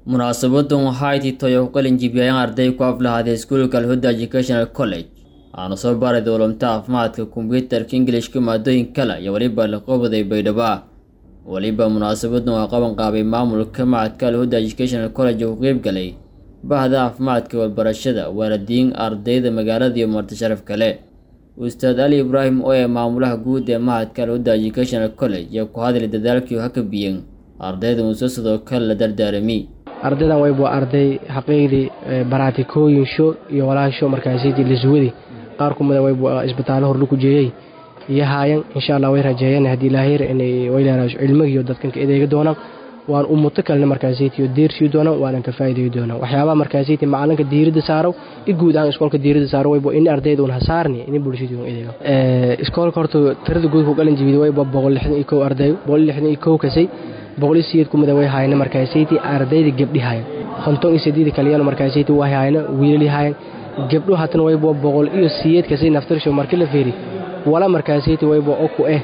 munaasabadan waxaa titoya ku qalin jibiyayaan arday ku aflahaday iskuulka alhuda educational college waxaana soo baaray dowlamta caafimaadka kombyuutarka ingilishka maadooyin kale iyo weliba laqobaday baydhaba weliba munaasabadan waa qaban qaabay maamulka macadka alhuda educational college oo ku qeyb galay bahda caafimaadka walbarashada waalidiin ardayda magaalada iyo marti sharaf kale ustaad ali ibraahim oo ee maamulaha guud ee mahadka alhuda educational college iyo ku hadlay dadaalkii haka biyeen ardayda muuse sidoo kale la dardaarami ardaydan wayb waa arday xaqiiqdii baraatikooyinsho iyo walaasho markaasiti laswadi qaar kumida wayb isbitaallo hor lagu jeeyey iyo haayan insha allah way rajeeyeen haddii ilaahayr inay wayleeraasho cilmigiiyo dadkanka edeega doonaan waan umuto kalena markaasitiyo deersii doonaan waanan ka faa'iideey doonaan waxyaabaha markaasiti macalinka diiradda saaro i guud ahaan iskoolka diiradda saaro waybo in ardayda un hasaarni in bulshadii un edeega iskoolka horta tirada guud ku qalin jibiyay wayba boqol lixdan iyo kow arday boqol lixdan iyo kow kasay boqol iyo sideed kumida way haayana markaasiti ardayda gabdhi haayan konton iyo sideed kaliyana markaasiti way haayana wiilali haayan gabdho hatana waybo boqol iyo sideed kasay naftarsho markii la feeri wala markaasiti waybo oku eh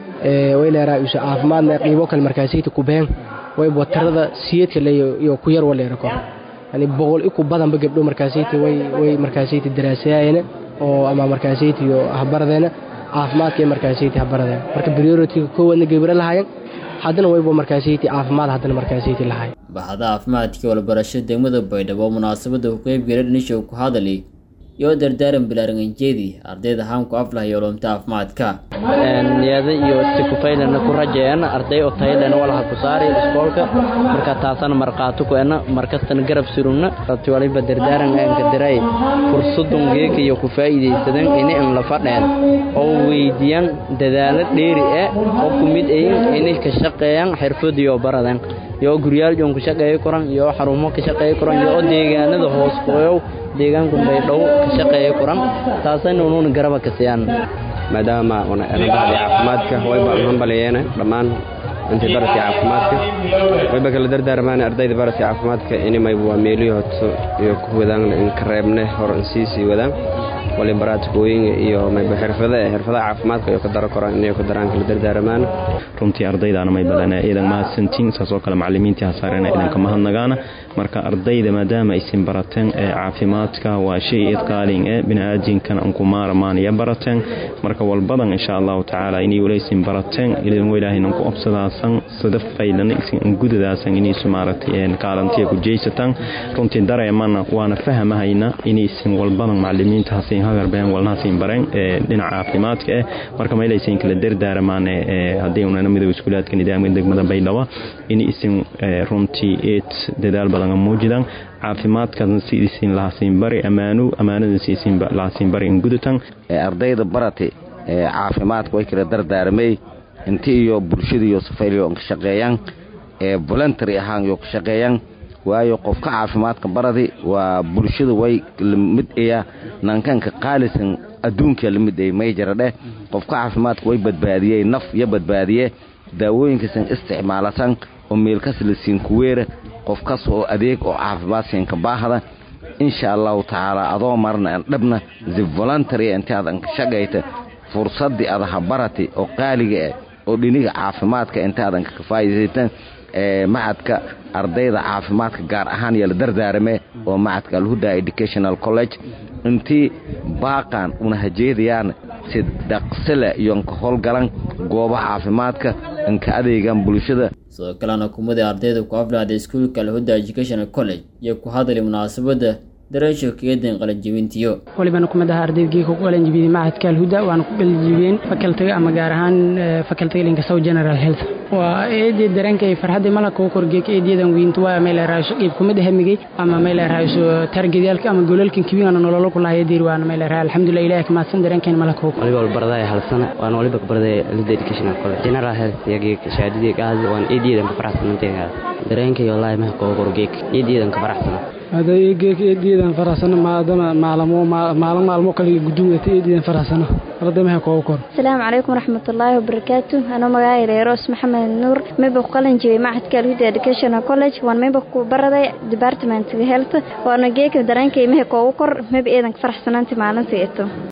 way leeraa isu caafimaadna qiibo kale markaasiti ku been waybo tirada siyeedka iyo ku yar waleera kor yani boqol iku badanba gabdho markaasiti way way markaasiti daraasayaayana oo ama markaasiti iyo habaradeena caafimaadka markaasiti habaradeena marka priority koowadna gabra lahaayeen haddana waybo markaasiti caafimaad haddana markaasiti lahaay bahda caafimaadka walbarasho degmada baydhabo munaasabada ku qeyb galay dhanishow ku hadali iyo dardaaran bilaaranganjeedii ardayda haamku aflah iyo olomta caafimaadka niyada iyo sikufaylana ku rajeeyana arday oo taylana walaha ku saari iskoolka marka taasana marqaato ku ena markastana garab surumna rati waliba dardaaran aanka diray fursadun geeka iyo ku faa'iidaysadan ini an la fadheen oo weydiiyaan dadaalo dheeri eh oo ku mid ayin inay ka shaqeeyaan xirfadiyo baradan iyo guryaal joon ku shaqeeyo koran iyo xarumo ka shaqeeyo koran iyo deegaanada hoos qoyow deegaanku baydhow ka shaqeeyo koran taasayna unuuna garaba ka siiyaan maadaama bahdi caafimaadka wayba hambaliyeena dhammaan intii baraskii caafimaadka wayba kala dardaarmaan ardayda baraskii caafimaadka inimayba waa meelihii hoto iyo ku wadaan inka reebne hor insiisii wadaan wali baraatikooyin iyo mayba xirfada xirfadaha caafimaadka iyo ka daro koraan inay ku daraan kala dardaaramaan runtii ardaydaana may badanaa iidan mahadsantiin saasoo kale macalimiintii hasaarena idanka mahadnagaana marka ardayda maadaama aysin barateen ee caafimaadka waa shay idqaalin ee biniaadinkan anku maaramaan iyo barateen marka walbadan insha allahu tacaala inay walaysin barateen idan ilaahaynan ku obsadaasan sida faydana isin gudadaasan inaysu maaragtay kaalantiya ku jeysataan runtii dareemana waana fahamahayna inaysin walbadan macalimiinta hasin hagarbeen walnahasiin bareen dhinaca caafimaadka eh marka maylaysin kala dardaaramaan haddii unana midoob iskuulaadka nidaamka degmada baydhabo in isin runtii eed dadaal badan muujidaan caafimaadkan si isin lahasiin bari ammaano ammaanadan si isin lahasiin bari in gudatan ardayda barate caafimaadka way kala dardaaramay inti iyo bulshada iyo safayliyo ka shaqeeyaan ee voluntary ahaan iyo ka shaqeeyaan waayo qofka caafimaadka baradi waa bulshada way lamid aya nankanka qaalisan adduunka lamid ay mayjara dheh qofka caafimaadka way badbaadiyey naf iyo badbaadiye daawooyinkasan isticmaalasan oo meelkas la siin kuweera qofkas oo adeeg oo caafimaad siinka baahda insha allahu tacaala adoo marna an dhabna si voluntary inti adan ka shaqayta fursadii adaha barati oo qaaliga ah oo dhiniga caafimaadka inta adan ka faa'iidaysatan macadka ardayda caafimaadka gaar ahaan iyo la dardaarame oo macadka alhuda educational college intii baaqan una hajeedayaan si dhaqsile iyo nka howlgalan goobaha caafimaadka inka adeegan bulshada sidoo kalena kumadii ardayda ku aflahday iskuulka alhuda educational college iyo ku hadlay munaasabadda dareesho keedan qalanjibintiyo walibana kumid aha ardayda ku qalanjibiyey macadka alhuda waana ku qalanjibiyeen fakaltiga ama gaar ahaan fakaltiga linka south general health waa eedii dareenka iyo farxadii malaka u korgeek eediyadan weynta waa meel raasho qeyb kumid hamigay ama meel raasho targedyaalka ama golalkan kibiana nololo ku lahayd diir waana meel raasho alxamdulillah ilaahay kamaadsan dareenkeen malaka u waliba barday hal sana waan waliba barday alhuda educational college general health yagi shaadidii gaadi waan eediyadan ka faraxsanantay dareenkay wallahi ma ko korgeek eediyadan ka faraxsan hada eegeek eediyadan faraxsano maadama maalmo maalin maalmo kale guduudata eediyadan faraxsano ardaymaha koogu kor asalaamu calaykum waraxmatullaahi wabarakaatu anoo magacayda eroos maxamed nuur mayba ku qalin jibay macadka alhuda educational college waan mayba ku baraday departmentga health waana geeka dareenkay maha koogu kor mayba eedan ka faraxsanaanti maalintii ito